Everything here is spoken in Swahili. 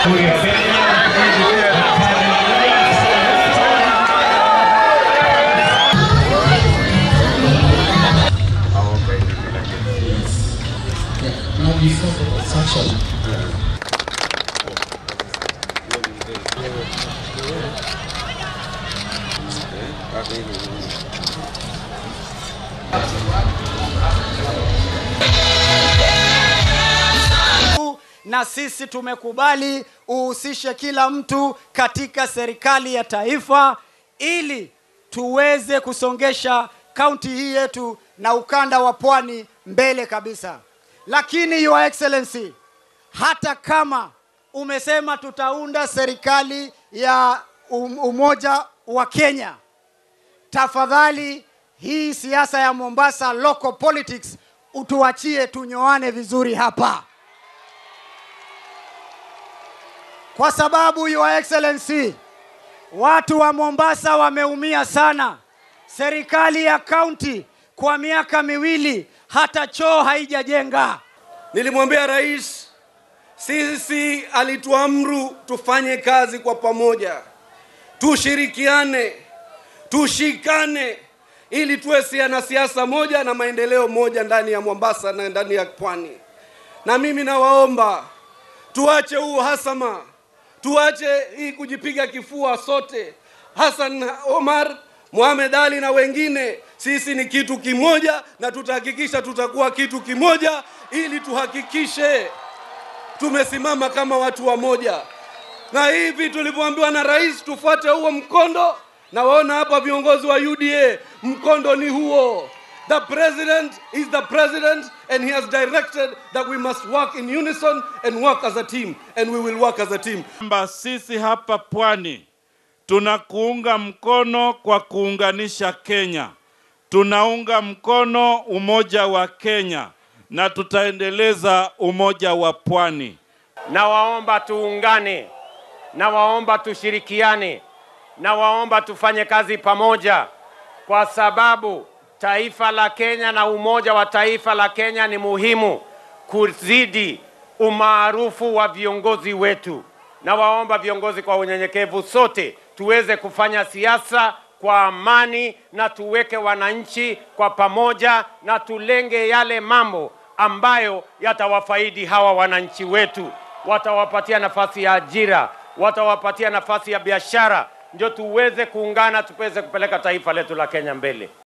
na sisi tumekubali uhusishe kila mtu katika serikali ya taifa ili tuweze kusongesha kaunti hii yetu na ukanda wa pwani mbele kabisa. Lakini Your Excellency, hata kama umesema tutaunda serikali ya um- umoja wa Kenya, tafadhali hii siasa ya Mombasa local politics utuachie tunyoane vizuri hapa, kwa sababu Your Excellency, watu wa Mombasa wameumia sana. Serikali ya kaunti kwa miaka miwili hata choo haijajenga. Nilimwambia rais, sisi alituamru tufanye kazi kwa pamoja, tushirikiane, tushikane ili tuwe sia na siasa moja na maendeleo moja ndani ya Mombasa na ndani ya pwani. Na mimi nawaomba tuache huu hasama, tuache hii kujipiga kifua sote. Hassan Omar, Mohamed Ali na wengine, sisi ni kitu kimoja na tutahakikisha tutakuwa kitu kimoja ili tuhakikishe tumesimama kama watu wamoja. Na hivi tulivyoambiwa na rais tufuate huo mkondo, na waona hapa viongozi wa UDA, mkondo ni huo. The president is the president and he has directed that we must work in unison and work as a team and we will work as a team. kwamba sisi hapa pwani tunakuunga mkono kwa kuunganisha Kenya, tunaunga mkono umoja wa Kenya na tutaendeleza umoja wa pwani. Nawaomba tuungane, nawaomba tushirikiane, nawaomba tufanye kazi pamoja, kwa sababu taifa la Kenya na umoja wa taifa la Kenya ni muhimu kuzidi umaarufu wa viongozi wetu. Nawaomba viongozi kwa unyenyekevu, sote tuweze kufanya siasa kwa amani na tuweke wananchi kwa pamoja na tulenge yale mambo ambayo yatawafaidi hawa wananchi wetu, watawapatia nafasi ya ajira, watawapatia nafasi ya biashara, ndio tuweze kuungana, tuweze kupeleka taifa letu la Kenya mbele.